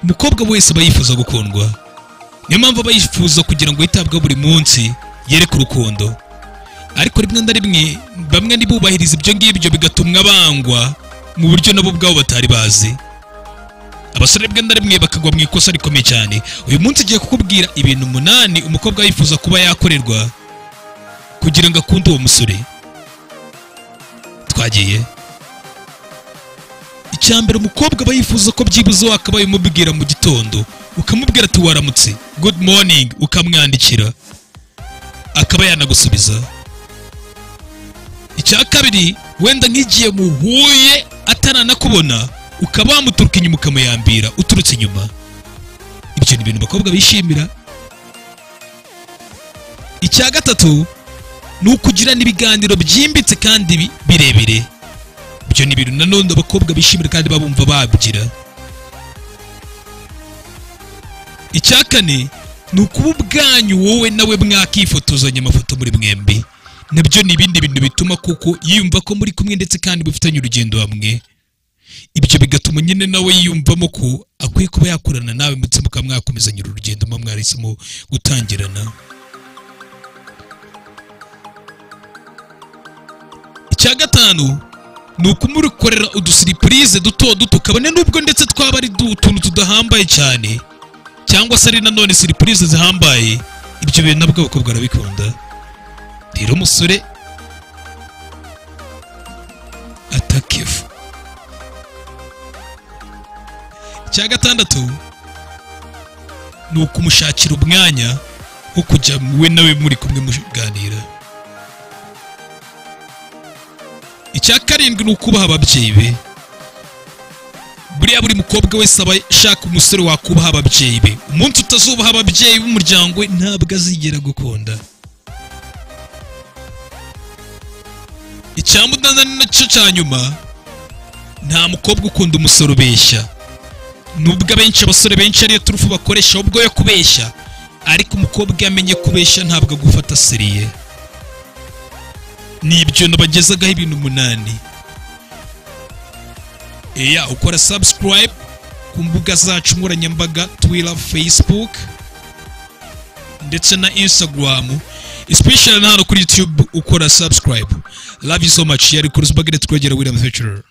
umukobwa wese aba yifuza gukundwa niyo mpamvu aba yifuza kugira ngo yitabweho buri munsi yereke urukundo ariko rimwe na rimwe bamwe ntibubahirize ibyo ngibyo bigatuma bangwa mu buryo nabo ubwabo batari bazi abasore rimwe na rimwe bakagwa mu ikosa rikomeye cyane uyu munsi ugiye kukubwira ibintu umunani umukobwa yifuza kuba yakorerwa kugira ngo akunde uwo musore twagiye icyambere umukobwa aba yifuza ko byibuze wakabaye umubwira mu gitondo ukamubwira ati waramutse good morning ukamwandikira akaba yanagusubiza icya kabiri wenda nk'igihe muhuye ataranakubona ukaba wamuturuka inyuma ukamuyambira uturutse inyuma ibyo ni ibintu abakobwa bishimira icya gatatu ni ukugirana ibiganiro byimbitse kandi bi- birebire ibyo ni ibintu nanone abakobwa bishimira kandi babumva babyira icya kane ni ukuba ubwanyu wowe nawe mwakifotozanya amafoto muri mwembi nabyo ni ibindi bintu bituma kuko yiyumva ko muri kumwe ndetse kandi mufitanye urugendo hamwe ibyo bigatuma nyine nawe yiyumvamo ko akwiye kuba yakorana nawe ndetse mukaba mwakomezanya uru rugendo muba mwarahisemo gutangirana icya gatanu ni ukumurukorera udusiripurize duto duto kabone nubwo ndetse twaba ari du- utuntu tudahambaye cyane cyangwa se ari nanone siripurize zihambaye ibyo bintu nabwo abakobwa barabikunda rero umusore atakefu icya gatandatu ni ukumushakira umwanya wo kujya we nawe muri kumwe muganira icya karindwi ni ukubaha ababyeyi be buriya buri mukobwa wese aba ashaka umusore wakubaha ababyeyi be umunsi utazubaha ababyeyi b'umuryango we ntabwo azigera gukunda icya munani nacyo cya nyuma nta mukobwa ukunda umusore ubeshya nubwo abenshi abasore benshi ariyo turufu bakoresha ubwo yo kubeshya ariko umukobwa iyo amenye kubeshya ntabwo agufata seriye ni ibyo nabagezagaho ibintu umunani eya ukora subscribe ku mbuga zacu nkoranyambaga twira facebook ndetse na instagram especially na hano kuri youtube ukora subscribe love you so much yari kurusbagere twegera william feature